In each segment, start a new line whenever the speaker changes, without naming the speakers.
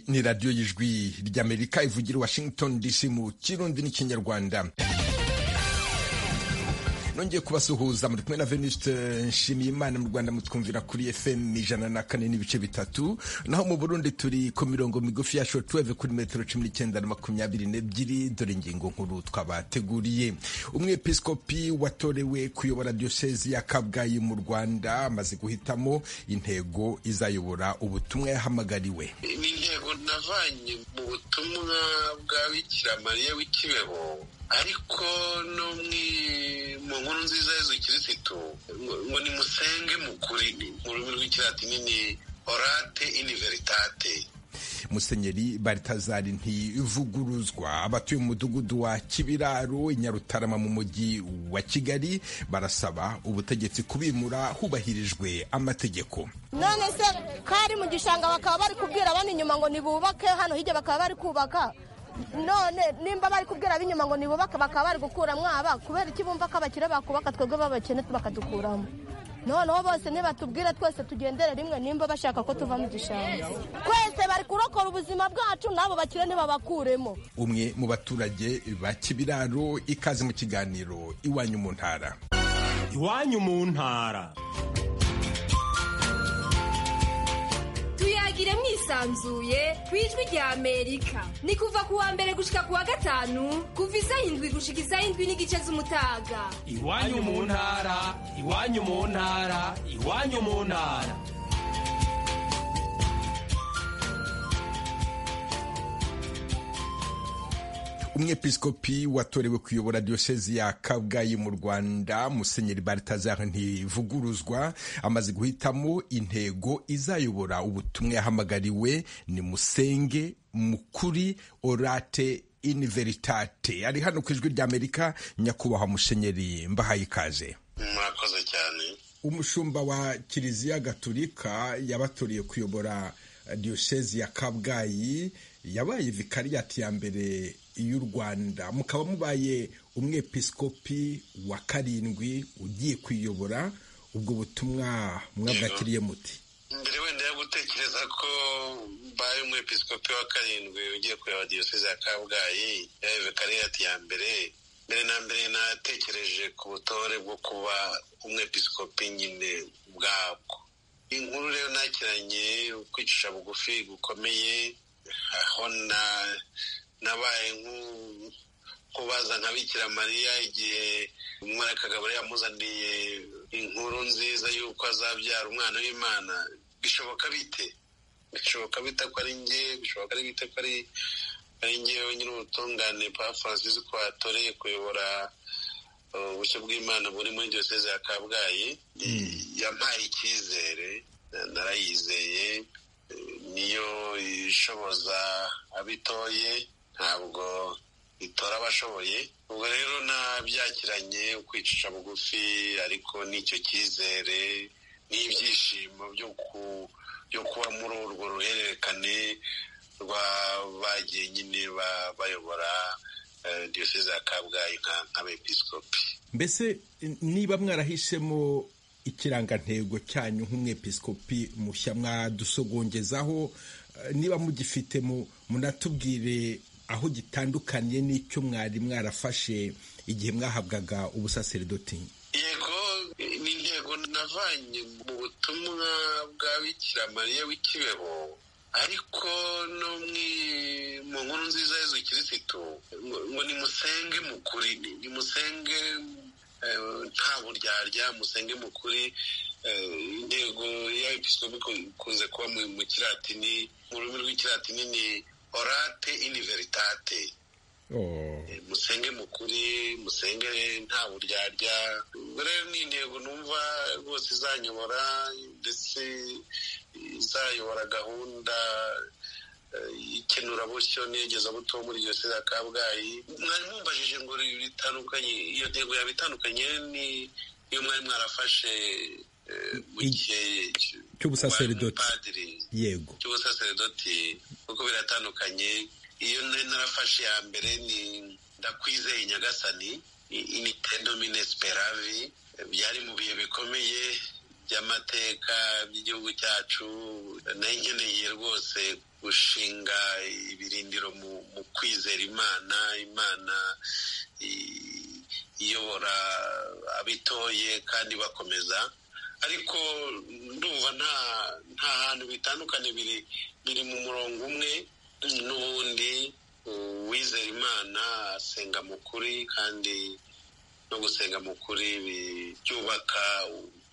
ni radiyo y'ijwi ry'amerika ivugira washington dc mu kirundi n'ikinyarwanda nongeye kubasuhuza muri kumwe na Venuste Nshimiyimana mu Rwanda mutwumvira kuri FM ijana na kane n'ibice bitatu naho mu Burundi turi ku mirongo migufi ya shortwave kuri metero cumi n'icyenda na makumyabiri n'ebyiri dore ingingo nkuru twabateguriye umwepiskopi watorewe kuyobora diyosezi ya Kabgayi mu Rwanda amaze guhitamo intego izayobora ubutumwa yahamagariwe
ni intego navanye mu butumwa bwa Bikiramariya w'ikibeho ariko no mu nkuru nziza y'inzu kirisitu ngo ni musenge mu kuri mu rurimi rw'ikilatini ni orate iniveritate
musenyeri baritazari ntivuguruzwa abatuye mu mudugudu wa kibiraro i nyarutarama mu mujyi wa kigali barasaba ubutegetsi kubimura hubahirijwe amategeko
none se kari mu gishanga bakaba bari kubwira abandi inyuma ngo ntibubake hano hirya bakaba bari kubaka none nimba bari kubwira ab'inyuma ngo nibubake bakaba bari gukuramo aba kubera iki bumva ko abakire bakubaka twebwe b'abakene bakadukuramo noneho bose nibatubwira twese tugendere rimwe nimba bashaka ko tuva mu gishanga twese bari kurokora ubuzima bwacu n'abo bakire ntibabakuremo
umwe mu baturage ba kibiraro ikaze mu kiganiro iwanyu mu ntara
iwanyu mu ntara
tuyagire mwisanzuye ku ijwi rya amerika ni kuva ku wa mbere gushika ku wa gatanu kuva isaha indwi gushika isaha indwi n'igice z'umutaga
iwanyu mu ntara iwanyu mu ntara iwanyu mu ntara
umwepiskopi watorewe kuyobora diyosezi ya kabgayi mu rwanda musenyeri baritazari ntivuguruzwa amaze guhitamo intego izayobora ubutumwa yahamagariwe ni musenge mukuri orate iniveritate ari hano ku ijwi ry'amerika nyakubahwa musenyeri mbahaye ikaze
murakoze cyane
umushumba wa kiliziya gaturika yabatoreye kuyobora diyosezi ya kabgayi yabaye vikariyati ya mbere y'u rwanda mukaba mubaye umwepiskopi wa karindwi ugiye kuyiyobora ubwo butumwa mwabwakiriye muti
mbere wenda yo gutekereza ko mbaye umwepiskopi wa karindwi ugiye kureba diyoseze ya kabgayi yabaye vikariyati ya mbere mbere na mbere natekereje ku butore bwo kuba umwepiskopi nyine bwabwo inkuru rero nakiranye kwicisha bugufi gukomeye aho na nabaye nk'ubaza nka bikira mariya igihe umwereka gabura yamuzaniye inkuru nziza y'uko azabyara umwana w'imana bishoboka bite bishoboka bite ko ari nge bishoboka ari bite ko ari nge wenyine ubutungane pa francis ko watoreye kuyobora ubushyo bw'imana buri muri diyoseze ya kabgayi yampaye icyizere narayizeye niyo ishoboza abitoye ntabwo itora abashoboye ubwo rero nabyakiranye kwicisha bugufi ariko n'icyo cyizere n'ibyishimo byo kuba muri urwo ruhererekane rwa bagiye nyine bayobora diyoseze ya kabgayi nk'abepiskopi
mbese niba mwarahisemo ikirangantego cyanyu nk'umwepiskopi mushya mwadusogongezaho niba mugifite munatubwire aho gitandukaniye n'icyo mwari mwarafashe igihe mwahabwaga ubusaseridoti
yego ni intego navanye mu butumwa bwa bikira w'ikibeho ariko no mu nkuru nziza y'inzu kirisitu ngo ni musenge mu kuri ni musenge nta buryarya musenge mu kuri intego y'abepiskopi ikunze kuba mu kiratini mu rurimi rw'ikiratini ni orate iniveritate musenge mu kuri musenge nta buryarya rero ni intego numva rwose izanyobora ndetse izayobora gahunda ikenurabusyo n'iyogezabuto muri iyo ya kabgayi mwari mumbajije ngo bitandukanye iyo ntego yaba itandukanye niyo mwari mwarafashe mu gihe
cy'ubusaseridoti yego
cy'ubusaseridoti kuko biratandukanye iyo nari narafashe ya mbere ni ndakwizeye nyagasani imitendo minesperavi byari mu bihe bikomeye y'amateka by'igihugu cyacu nayo nkeneye rwose gushinga ibirindiro mu kwizera imana imana iyobora abitoye kandi bakomeza ariko ndumva nta nta hantu bitandukanye biri biri mu murongo umwe n'ubundi uwizera imana asenga mu kuri kandi no gusenga mu kuri byubaka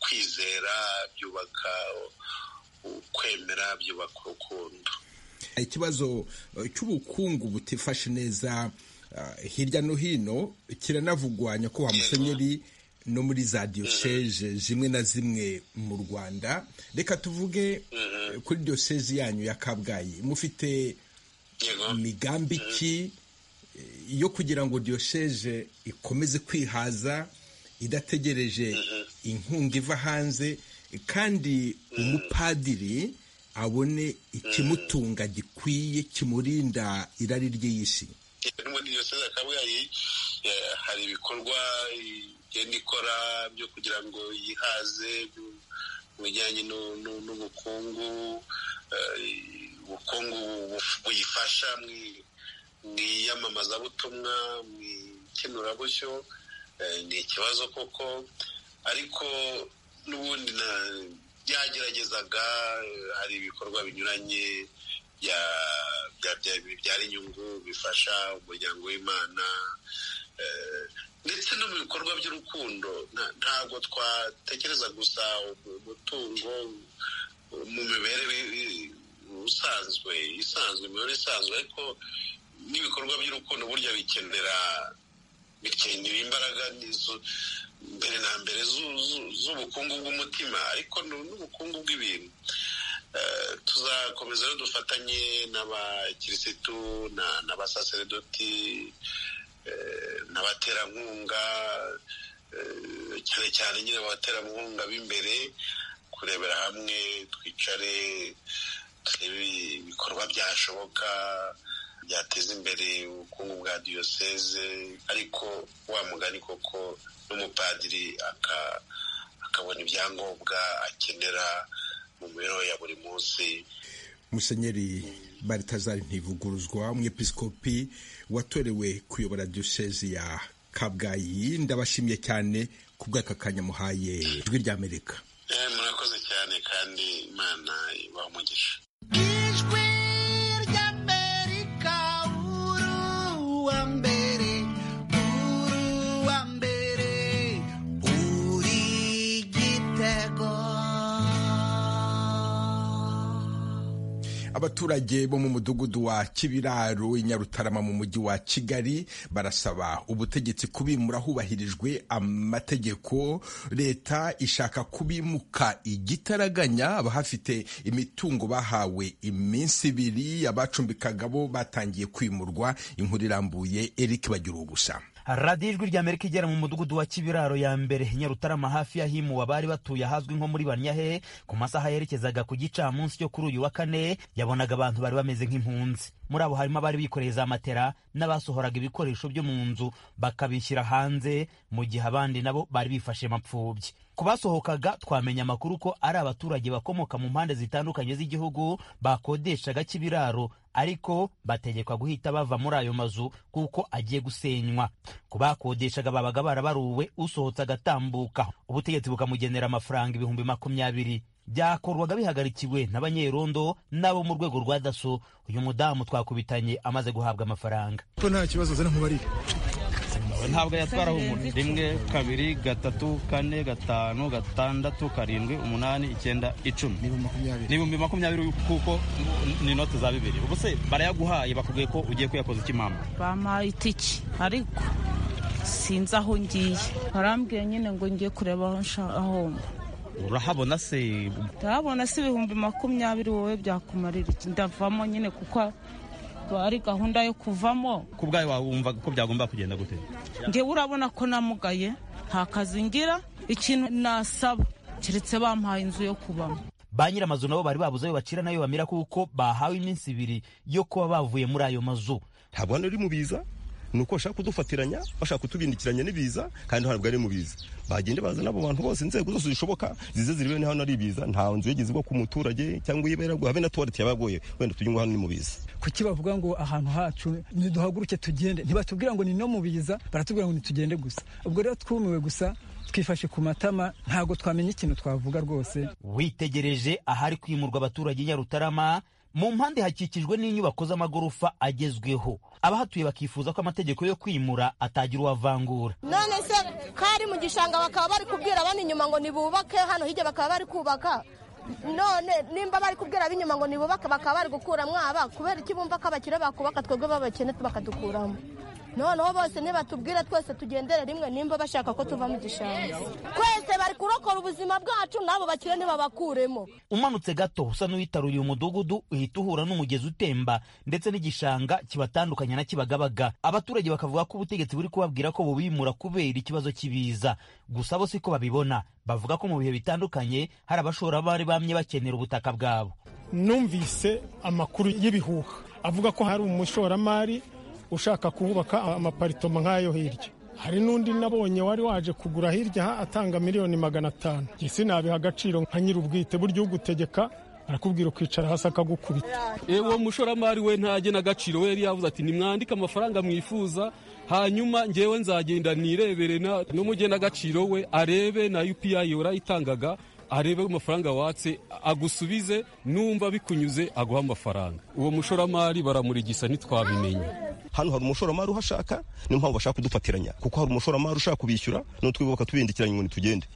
kwizera byubaka kwemera byubaka urukundo
ikibazo cy'ubukungu butifashe neza hirya no hino kiranavugwa nyakubahwa musenyeri no muri za diyoseze zimwe na zimwe mu rwanda reka tuvuge kuri diyoseze yanyu ya kabgayi mufite imigambi ki yo kugira ngo diyoseze ikomeze kwihaza idategereje inkunga iva hanze kandi umupadiri abone ikimutunga gikwiye kimurinda irari ry'iy'isi
no muri diyoseze kabgayi hari ibikorwa igenda ikora byo kugira ngo yihaze mu bijyanye n'ubukungu ubukungu buyifasha mu mu iyamamazabutumwa mu ikenurabushyo ni ikibazo koko ariko n'ubundi byageragezaga hari ibikorwa binyuranye bibyara inyungu bifasha umuryango w'imana ndetse no mu bikorwa by'urukundo ntabwo twatekereza gusa umutungo mu mibereho usanzwe isanzwe imibereho isanzwe ariko n'ibikorwa by'urukundo burya bikenera bikenera imbaraga mbere na mbere z'ubukungu bw'umutima ariko n'ubukungu bw'ibintu tuzakomeza rero dufatanye n'abakirisitu n'abasaseredoti n'abaterankunga cyane cyane nyine abaterankunga b'imbere kurebera hamwe twicare turebe ibikorwa byashoboka byateza imbere ubukungu bwa diyoseze ariko wa mugani koko n'umupadiri akabona ibyangombwa akenera mu mibereho ya buri munsi
musenyeri baritazari ntivuguruzwa umwepisikopi watorewe kuyobora diyoseze ya kabgayi ndabashimiye cyane ku bw'aka kanya muhaye ijwi rya amerika
murakoze cyane kandi imana ibaha umugisha
abaturage bo mu mudugudu wa kibiraro i nyarutarama mu mujyi wa kigali barasaba ubutegetsi kubimura hubahirijwe amategeko leta ishaka kubimuka igitaraganya abahafite imitungo bahawe iminsi ibiri abacumbikaga bo batangiye kwimurwa inkuru irambuye eric bagira ubusa
radiyo ijwi rya amerika igera mu mudugudu wa kibiraro ya mbere nyarutarama hafi y'ahimuwe abari batuye ahazwi nko muri banyahe ku masaha yerekezaga ku gicamunsi cyo kuri uyu wa kane yabonaga abantu bari bameze nk'impunzi muri abo harimo abari bikoreye za matera n'abasohoraga ibikoresho byo mu nzu bakabishyira hanze mu gihe abandi nabo bari bifashe mapfubyi ku basohokaga twamenya amakuru ko ari abaturage bakomoka mu mpande zitandukanye z'igihugu bakodeshaga kibiraro ariko bategekwa guhita bava muri ayo mazu kuko agiye gusenywa ku bakodeshaga babaga barabaruwe usohotse agatambuka ubutegetsi bukamugenera amafaranga ibihumbi makumyabiri byakorwaga bihagarikiwe n'abanyerondo n'abo mu rwego rwa daso uyu mudamu twakubitanye amaze guhabwa amafaranga
ko nta kibazo azana nkubarire
ntabwo yatwaraho umuntu rimwe kabiri gatatu kane gatanu gatandatu karindwi umunani icyenda icumi ni ibihumbi makumyabiri kuko ni inote za bibiri ubu se barayaguhaye bakubwiye ko ugiye kuyakoza ikimama
bampaye itiki ariko sinzi aho ngiye barambwiye nyine ngo ngiye kureba aho
urahabona se
ndahabona se ibihumbi makumyabiri wowe byakumarira iki ndavamo nyine kuko ari gahunda yo kuvamo
ku bwawe wumva ko byagomba kugenda gute
ngewe urabona ko namugaye nta kazi ngira ikintu nasaba keretse bampaye inzu yo kubamo
ba nyir'amazu nabo bari babuze ayo bacira nayo bamira kuko bahawe iminsi ibiri yo kuba bavuye muri ayo mazu
ntabwo hano uri mu biza
ni uko bashaka kudufatiranya bashaka kutubindikiranya n'ibiza kandi ntabwo ari mu biza bagende bazana abo bantu bose inzego zose zishoboka zize zirebe niho ari ibiza nta nzu yigeze igwa ku muturage cyangwa iyibera habe na tuwarete yabagoye wenda tujye ngo hano ni mu biza
kuki bavuga ngo ahantu hacu niduhaguruke tugende ntibatubwira ngo ni no mu biza baratubwira ngo nitugende gusa ubwo rero twumiwe gusa twifashe ku matama ntabwo twamenya ikintu twavuga rwose
witegereje ahari kwimurwa abaturage nyarutarama mu mpande hakikijwe n'inyubako z'amagorofa agezweho abahatuye bakifuza ko amategeko yo kwimura atagira uwavangura
none se ko ari mu gishanga bakaba bari kubwira abana inyuma ngo nibubake hano hirya bakaba bari kubaka none nimba bari kubwira ab'inyuma ngo nibubake bakaba bari gukuramo aba kubera iki bumva ko abakire bakubaka twebwe b'abakene bakadukuramo noneho bose nibatubwira twese tugendere rimwe nimba bashaka ko tuva mu gishanga twese bari kurokora ubuzima bwacu n'abo bakire ntibabakuremo
umanutse gato usa n'uwitaruye umudugudu uhita uhura n'umugezi utemba ndetse n'igishanga kibatandukanya na kibagabaga abaturage bakavuga ko ubutegetsi buri kubabwira ko bubimura kubera ikibazo cy'ibiza gusa bo siko babibona bavuga ko mu bihe bitandukanye hari abashoramari bamye bakenera ubutaka bwabo
numvise amakuru y'ibihuha avuga ko hari umushoramari ushaka kuhubaka amaparitoma nk'ayo hirya hari n'undi nabonye wari waje kugura hirya atanga miliyoni magana atanu ese nabiha agaciro nka nyir'ubwite burya ugutegeka arakubwira ukicara hasi akagukubita
uwo mushoramari we ntajye n'agaciro we yari yavuze ati nimwandike amafaranga mwifuza hanyuma ngewe nzagenda nirebere n'umugena agaciro we arebe na UPI warayitangaga arebe amafaranga watse agusubize numva bikunyuze aguha amafaranga uwo mushoramari baramurigisa ntitwabimenye
hano hari umushoramari uhashaka niyo mpamvu bashaka kudufatiranya kuko hari umushoramari ushaka kubishyura n'utwe bakatubindikiranya ngo ntitugende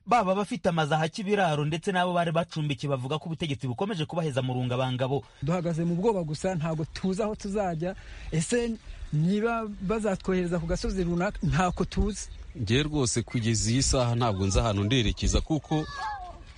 baba abafite amazu ahaki ibiraro ndetse n'abo bari bacumbikiye bavuga ko ubutegetsi bukomeje kubaheza mu rungabangabo
duhagaze mu bwoba gusa ntabwo tuzi aho tuzajya ese niba bazatwohereza ku gasozi runaka ntako tuzi
ngewe rwose kugeza iyi saha ntabwo nzi ahantu nderekeza kuko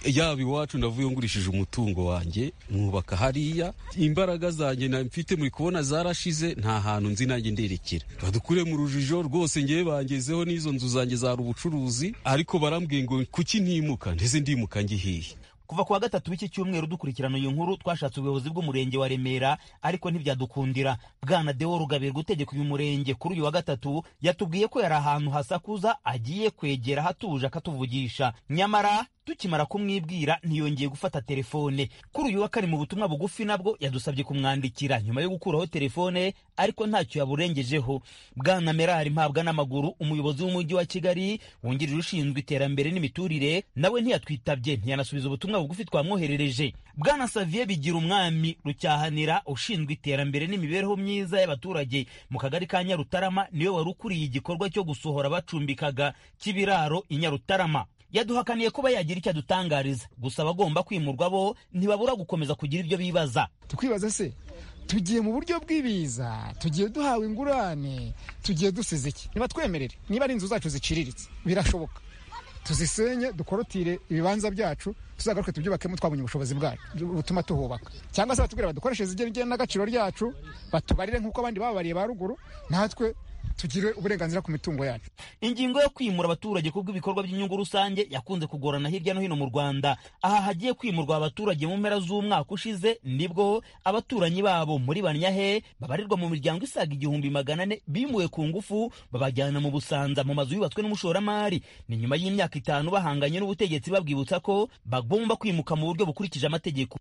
yaba iwacu navuye ngurishije umutungo wanjye mwubaka hariya imbaraga zanjye mfite muri kubona zarashize nta hantu nzi nanjye nderekera badukure mu rujijo rwose ngewe bangezeho n'izo nzu zanjye zari ubucuruzi ariko barambwiye ngo kuki ntimuka ndetse ndimuka ngihiye
kuva ku wa gatatu w'iki cyumweru dukurikirana iyo nkuru twashatse ubuyobozi bw'umurenge wa remera ariko ntibyadukundira bwana deo rugabirwa utegeka uyu murenge kuri uyu wa gatatu yatubwiye ko yari ahantu hasakuza agiye kwegera hatuje akatuvugisha nyamara tukimara kumwibwira ntiyongeye gufata telefone kuri uyu wa kane mu butumwa bugufi nabwo yadusabye kumwandikira nyuma yo gukuraho telefone ariko ntacyo yaburengejeho bwana merari mpabwa n'amaguru umuyobozi w'umujyi wa kigali wungirije ushinzwe iterambere n'imiturire nawe ntiyatwitabye ntiyanasubiza ubutumwa bugufi twamwoherereje bwana saviye bigira umwami rucyahanira ushinzwe iterambere n'imibereho myiza y'abaturage mu kagari ka nyarutarama niwe wari ukuriye igikorwa cyo gusohora bacumbikaga k'ibiraro i nyarutarama yaduhakaniye kuba yagira icyo adutangariza gusa abagomba kwimurwa bo ntibabura gukomeza kugira ibyo bibaza
tukwibaza se tugiye mu buryo bw'ibiza tugiye duhawe ingurane tugiye dusize iki niba twemerere niba ari inzu zacu ziciriritse birashoboka tuzisenye dukorotire ibibanza byacu tuzagaruke tubyubakemo twabonye ubushobozi bwacu butuma tuhubaka cyangwa se batubwira badukoreshe igena n'agaciro ryacu batubarire nk'uko abandi bababariye ba ruguru natwe tugire uburenganzira ku mitungo yacu
ingingo yo kwimura abaturage ku bw'ibikorwa by'inyungu rusange yakunze kugorana hirya no hino mu rwanda aha hagiye kwimurwa abaturage mu mpera z'umwaka ushize nibwo abaturanyi babo muri banyahe babarirwa mu miryango isaga igihumbi magana ane bimuwe ku ngufu babajyana mu busanza mu mazu yubatswe n'umushoramari ni nyuma y'imyaka itanu bahanganye n'ubutegetsi babwibutsa ko bagomba kwimuka mu buryo bukurikije amategeko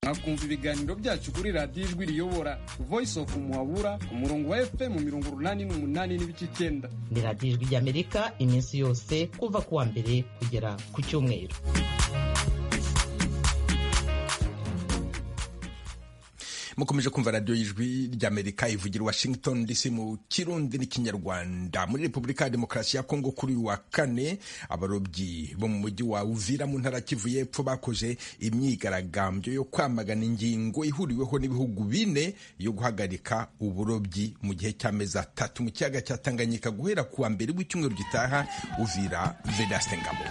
mwakumva ibiganiro byacu kuri radiyo ijwi riyobora voice of muhabura ku murongo wa fm mirongo urunani n'umunani n'ibice icyenda
ni radiyo ijwi ry'amerika iminsi yose kuva ku wa mbere kugera ku cyumweru
mukomeje kumva radiyo y'ijwi ry'amerika ivugira washington dc mu kirundi n'ikinyarwanda muri repubulika ya demokarasi ya kongo kuri uyu wa kane abarobyi bo mu mujyi wa uvira mu ntara kivu y'epfo bakoze imyigaragambyo yo kwamagana ingingo ihuriweho n'ibihugu bine yo guhagarika uburobyi mu gihe cy'amezi atatu mu kiyaga cya tanganyika guhera ku wa mbere w'icyumweru gitaha uvira vedaste ngabo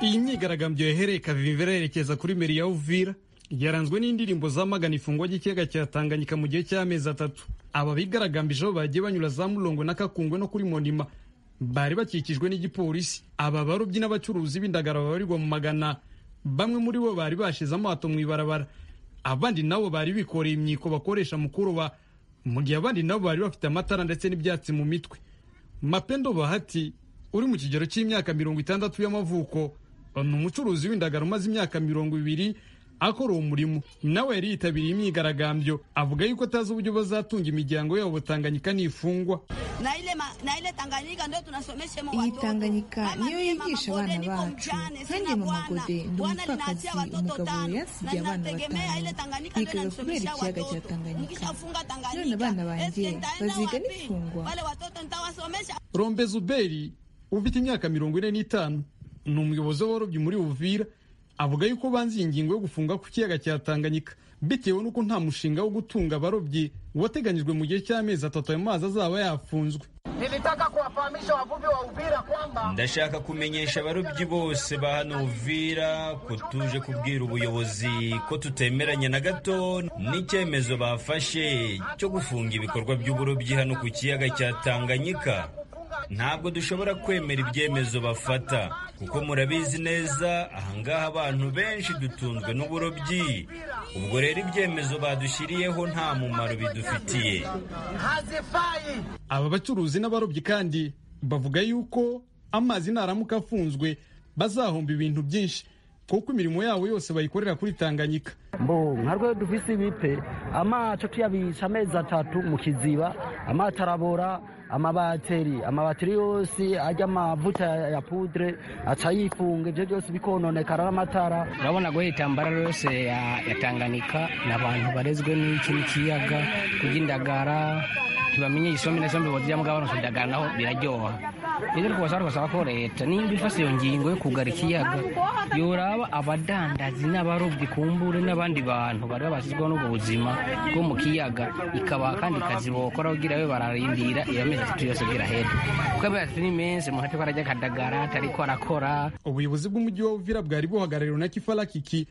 iyi myigaragambyo yahereye kavimvera yerekeza kuri meri ya uvira yaranzwe n'indirimbo zamagana ifungwa ry'ikiyaga cya tanganyika mu gihe cy'amezi atatu aba bigaragambije aho bagiye banyura za murongo na kakungwe no kuri monima bari bakikijwe n'igipolisi aba barobyi n'abacuruzi b'indagara babarirwa mu magana bamwe muri bo bari bashize amato mu ibarabara abandi nabo bari bikoreye imyiko bakoresha mu kuroba mu gihe abandi nabo bari bafite amatara ndetse n'ibyatsi mu mitwe mapendo bahati uri mu kigero cy'imyaka mirongo itandatu y'amavuko ni umucuruzi w'indagara umaze imyaka mirongo ibiri akora uwo murimo nawe yari yitabiriye imyigaragambyo avuga yuko atazi uburyo bazatunga imiryango yabo Tanganyika n'ifungwa
iyi tanganyika niyo yigisha abana bacu kandi mu magode ndi umupfakazi umugabo yasigiye abana batanu yigaga kubera ikiyaga cya tanganyika none abana banjye baziga n'ifungwa
rombe zuberi ufite imyaka mirongo ine n'itanu ni umuyobozi w'abarobyi muri Uvira avuga yuko banze iyi ngingo yo gufunga ku kiyaga cya Tanganyika bitewe n'uko nta mushinga wo gutunga abarobyi wateganyijwe mu gihe cy'amezi atatu ayo mazi azaba yafunzwe
Nilitaka kuwafahamisha wavuvi wa Uvira kwamba
ndashaka kumenyesha abarobyi bose ba hano Uvira ko tuje kubwira ubuyobozi ko tutemeranya na gato n'icyemezo bafashe cyo gufunga ibikorwa by'uburobyi hano ku kiyaga cya Tanganyika ntabwo dushobora kwemera ibyemezo bafata kuko murabizi neza ahangaha abantu benshi dutunzwe n'uburobyi ubwo rero ibyemezo badushyiriyeho nta mumaro bidufitiye
aba bacuruzi n'abarobyi kandi bavuga yuko amazi naramuka afunzwe bazahomba ibintu byinshi kuko imirimo yabo yose bayikorera kuri tanganyika
mbo nka rwego dufise ibipe amaco tuyabisha amezi atatu mu kiziba amaco arabora amabateri amabateri yose ajya amavuta ya pudre aca yifunga ibyo byose bikononekara n'amatara
urabona guhita ambararo yose yatanganika ni abantu barezwe n'iki n'ikiyaga kurya indagara ntibamenye isombe na sombe bajya mbwa bano indagara naho biraryoha rero kubasaba kubasaba ko leta nimba ifashe iyo ngingo yo kugara ikiyaga yoraba abadandazi n'abarobyi ku mbure n'abandi bantu bari babashyizweho n'ubwo buzima bwo mu kiyaga ikabaha kandi kazi bokora kugira babe bararindira iyo mezi atatu yose birahera kuko amezi atatu ni menshi umuntu atari arajya akadagara atari ko arakora
ubuyobozi bw'umujyi wa uvira bwari buhagarariwe na kifarakiki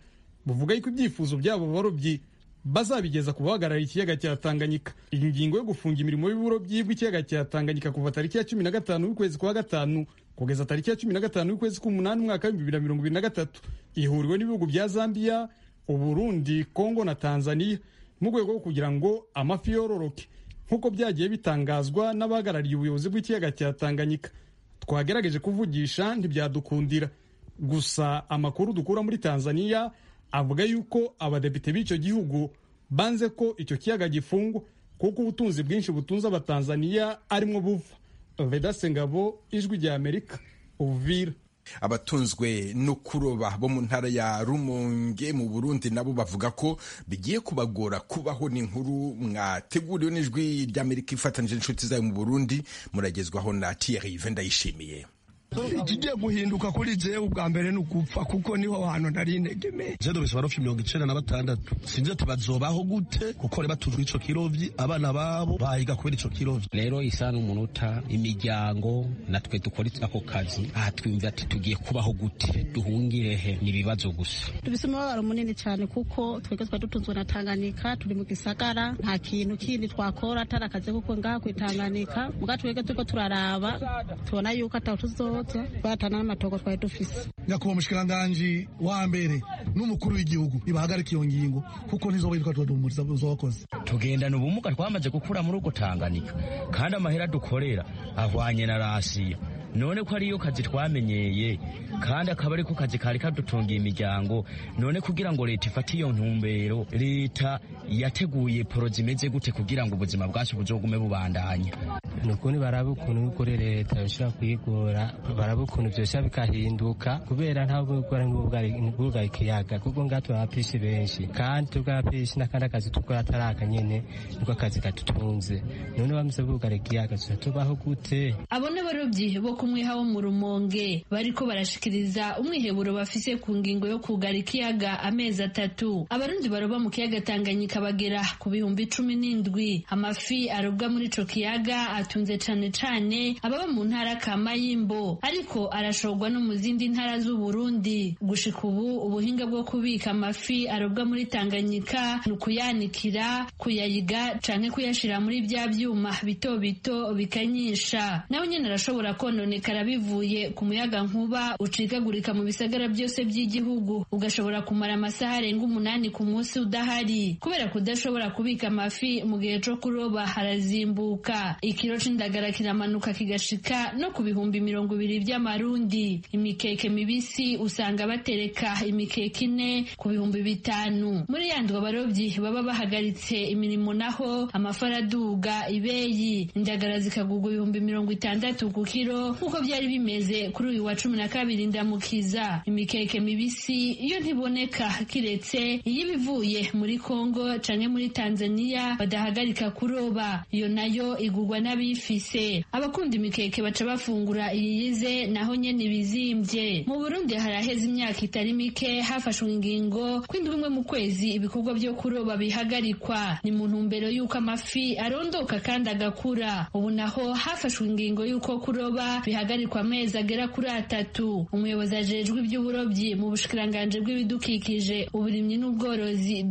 buvuga yuko ibyifuzo by'abo barobyi bazabigeza ku bahagarara ikiyaga cya Tanganyika iyi ngingo yo gufunga imirimo y'uburobyi bw'ikiyaga cya Tanganyika kuva tariki ya cumi na gatanu y'ukwezi kwa gatanu kugeza tariki ya cumi na gatanu y'ukwezi k'umunani umwaka w'ibihumbi bibiri na mirongo ibiri na gatatu ihuriwe n'ibihugu bya Zambia Uburundi Kongo na Tanzania mu rwego rwo kugira ngo amafi yororoke nk'uko byagiye bitangazwa n'abahagarariye ubuyobozi bw'ikiyaga cya Tanganyika twagerageje kuvugisha ntibyadukundira gusa amakuru dukura muri Tanzania avuga yuko abadepite b'icyo gihugu banze ko icyo kiyaga gifungwa kuko ubutunzi bwinshi butunze abatanzaniya arimwo buva vedase ngabo ijwi rya amerika uvira
abatunzwe no kuroba bo mu ntara ya rumonge mu burundi nabo bavuga ko bigiye kubagora kubaho n'inkuru mwateguriwe n'ijwi ry'amerika ifatanyije n'inshuti zayo mu burundi muragezwaho na tiyeri ndayishimiye
ikigiye guhinduka kuri jewe ubwa mbere ni ugupfa kuko niho hantu nari integemeye je dubise barofye mirongo icenda na batandatu sinje tubazobaho gute kuko bari batujwe ico kirovyi abana babo bahiga kubera ico kirovyi
rero isaha n'umunota imiryango natwe dukora ako kazi aha twumva ati tugiye kubaho gute duhungire he ni ibibazo gusa
dubise umubabaro munini cyane kuko twebwe twari dutunzwe na tanganyika turi mu gisagara nta kintu kindi twakora atari akazi kuko ngaha ku itanganyika muga twebwe turiko turaraba tubona yuko ataho tuzo batana n'amatoko twari dufise
nyakubahwa umushikiranganji wa mbere n'umukuru w'igihugu nibahagarika iyo ngingo kuko ntizo bitwa tubadumuriza bakoze
tugendana ubumuga twamaze gukura muri ubwo tanganyika kandi amahera dukorera ahwanye na rasiya
none ko ariyo kazi twamenyeye kandi akaba ariko kazi kari kadutungiye imiryango none kugira ngo leta ifate iyo ntumbero leta yateguye poro zimeze gute kugira ngo ubuzima bwacu buzogume bubandanya
ni ukuntu baraba ukuntu kuri leta bishobora kuyigora baraba ukuntu byose bikahinduka kubera ntabwo gukora nk'ubwugara ikiyaga kuko ngaha turi abapishi benshi kandi turi abapishi n'akandi akazi dukora atari aka nyine niko akazi kadutunze none bamaze bugara ikiyaga tuba tubaho gute
abo ni abarobyi bo ku mwiha wo mu rumonge bariko barashikiriza umwiheburo bafise ku ngingo yo kugara ikiyaga amezi atatu abarundi baroba mu kiyaga tanganyika bagera ku bihumbi cumi n'indwi amafi arobwa muri ico kiyaga atunze cane cane ababa mu ntara ka Mayimbo ariko arashorwa no mu zindi ntara z'u Burundi gushika ubu ubuhinga bwo kubika amafi arobwa muri Tanganyika ni ukuyanikira kuyayiga canke kuyashira muri bya vyuma bito bito bikanyisha nawe nyene arashobora kononekara bivuye ku muyaga nkuba ucikagurika mu bisagara byose by'igihugu ugashobora kumara amasaha arenga umunani ku munsi udahari kubera kudashobora kubika amafi mu gihe co kuroba harazimbuka ikiro ikiro c'indagara kiramanuka kigashika no ku bihumbi mirongo ibiri vy'amarundi imikeke mibisi usanga batereka imikeke ine ku bihumbi bitanu muri yandwa abarovyi baba bahagaritse imirimo naho amafaraduga ibeyi indagara zikagurwa ibihumbi mirongo itandatu ku kiro nk'uko vyari bimeze kuri uyu wa cumi na kabiri ndamukiza imikeke mibisi yo ntiboneka kiretse iyo ibivuye muri kongo canke muri tanzaniya badahagarika kuroba iyo nayo igurwa n'abi bifise abakunda imikeke baca bafungura iyiyize naho nyene ibizimbye mu burundi haraheze imyaka itari mike hafashwe ingingo kw'indwi bimwe mu kwezi ibikorwa vyo kuroba bihagarikwa ni mu ntumbero y'uko amafi arondoka kandi agakura ubu naho hafashwe ingingo y'uko kuroba bihagarikwa amezi agera kuri atatu umuyobozi ajejwe ivy'uburobyi mu bushikiranganji bw'ibidukikije uburimyi n'ubworozi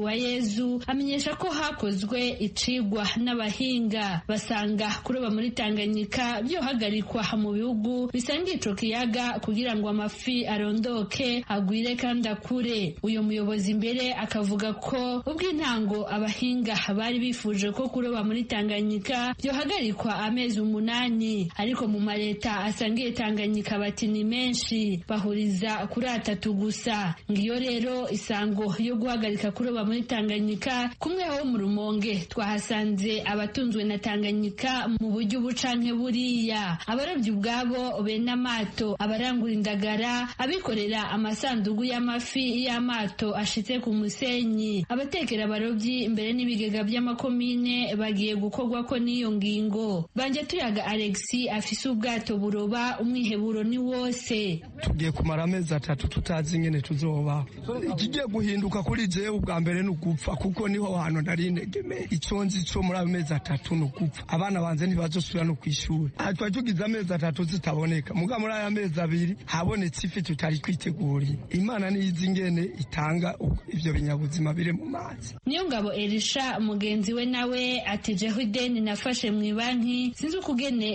deonduwayezu amenyesha ko hakozwe icigwa n'abahinga basanga kuroba muri Tanganyika byohagarikwa mu bihugu bisangiye ico kiyaga kugira ngo amafi arondoke agwire kandi akure uyu muyobozi imbere akavuga ko ubw'intango abahinga bari bifuje ko kuroba muri Tanganyika byohagarikwa amezi umunani ariko mu mareta asangiye Tanganyika bati ni menshi bahuriza kuri atatu gusa ngiyo rero isango yo guhagarika kuroba muri Tanganyika kumwe ho mu rumonge twahasanze abatunzwe na Tanganyika mu buryo ubu canke buriya abarobyi ubwabo be n'amato abarangura indagara abikorera amasandugu y'amafi y'amato ashitse ku musenyi abatekera abarobyi imbere n'ibigega by'amakomine bagiye gukorwa ko n'iyo ngingo banje tuyaga alexi afise ubwato buroba umwiheburo ni wose
tugiye kumara amezi atatu tutazi ingene tuzoba ikigiye guhinduka kuri jewe ubwa mbere ni ugupfa kuko niho hantu nari integeme ico nzi co muri ayo mezi atatu ni ugupfa abana banze ntibazosubira no kw'ishuri twari tugize amezi atatu zitaboneka muga muri aya mezi abiri habonetse ifi tutari kwiteguriye imana niyo izi ingene itanga ivyo binyabuzima biri mu mazi
niyo ngabo elisha mugenzi we nawe ati jeho ideni nafashe mu ibanki sinzi ukugene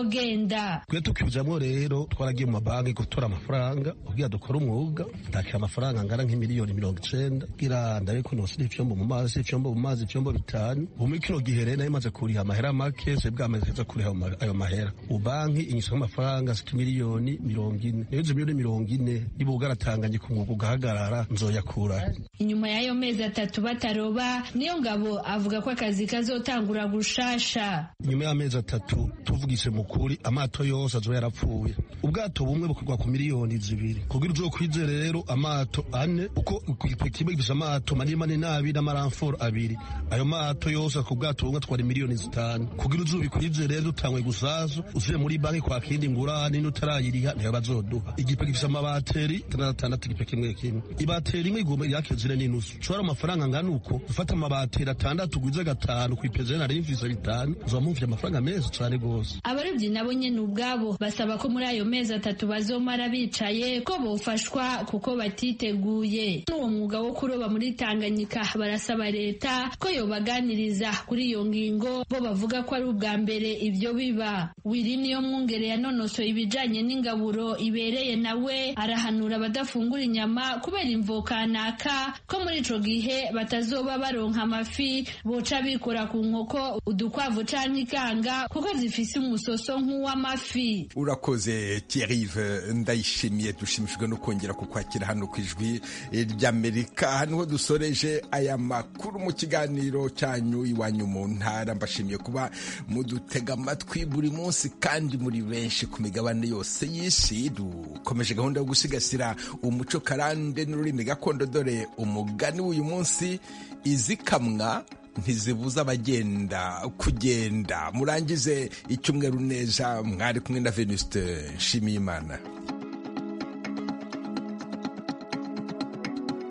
ibizogenda
twe tukijamwo rero twaragiye mu mabanki gutora amafaranga kugira dukore umwuga ndakira amafaranga angana nk'imiliyoni mirongo icenda kugira ndabe ko nosira ivyombo mu mazi ivyombo mu mazi ivyombo bitanu ubu muri kino gihe rero nari maze kuriha amahera make kese bwameze kuri ayo mahera ubanki inyisha amafaranga zita miliyoni mirongo ine niyo izo miliyoni mirongo ine niba ugaratanganye ku mwuga ugahagarara nzoyakura
inyuma y'ayo mezi atatu bataroba niyo ngabo avuga ko akazi kazotangura gushasha
nyuma y'amezi atatu tuvugise mu kuri amato yose azoba yarapfuye ubwato bumwe bukorwa ku miliyoni zibiri kugira uzokwize rero amato ane uko igipe kimwe gifise amato manini manini abiri n'amaramforo abiri ayo mato yose ku bwato bumwe atwara miliyoni zitanu kugira uzuba ikwize rero utangwe gusazo uzuye muri banki kwa kindi ngurane n'utarayiriha ntiyo bazoduha igipe gifise amabateri atandatu igipe kimwe kimwe ibateri imwe igomba yakizire n'inusu ushobora amafaranga angana uko gufata amabateri atandatu ugwize gatanu ku ipezere nari mvise bitanu uzoba muvye amafaranga meza cane rwose
abarobyi nabo nyene ubwabo basaba ko muri ayo mezi atatu bazomara bicaye ko bofashwa kuko batiteguye n'uwo mwuga wo kuroba muri tanganyika barasaba leta ko yobaganiriza kuri iyo ngingo bo bavuga ko ari ubwa mbere ibyo biba wiri niyo mwungere yanonosoye ibijyanye n'ingaburo ibereye nawe arahanura abadafungura inyama kubera imvo kanaka ko muri ico gihe batazoba baronka amafi boca bikora ku nkoko udukwavu canke ikanga kuko zifise umusoso nk'uw'amafi
urakoze Thierrive ndayishimiye dushimishijwe no kongera kukwakira hano ku ijwi ry'amerika hano dusoreje aya makuru mu kiganiro cyanyu iwanyu mu ntara mbashimiye kuba mudutega amatwi buri munsi kandi muri benshi ku migabane yose y'isi dukomeje gahunda yo gusigasira umuco karande n'ururimi gakondo dore umugani w'uyu munsi izikamwa ntizibuza abagenda kugenda murangize icyumweru neza mwari kumwe na venuste nshimiyimana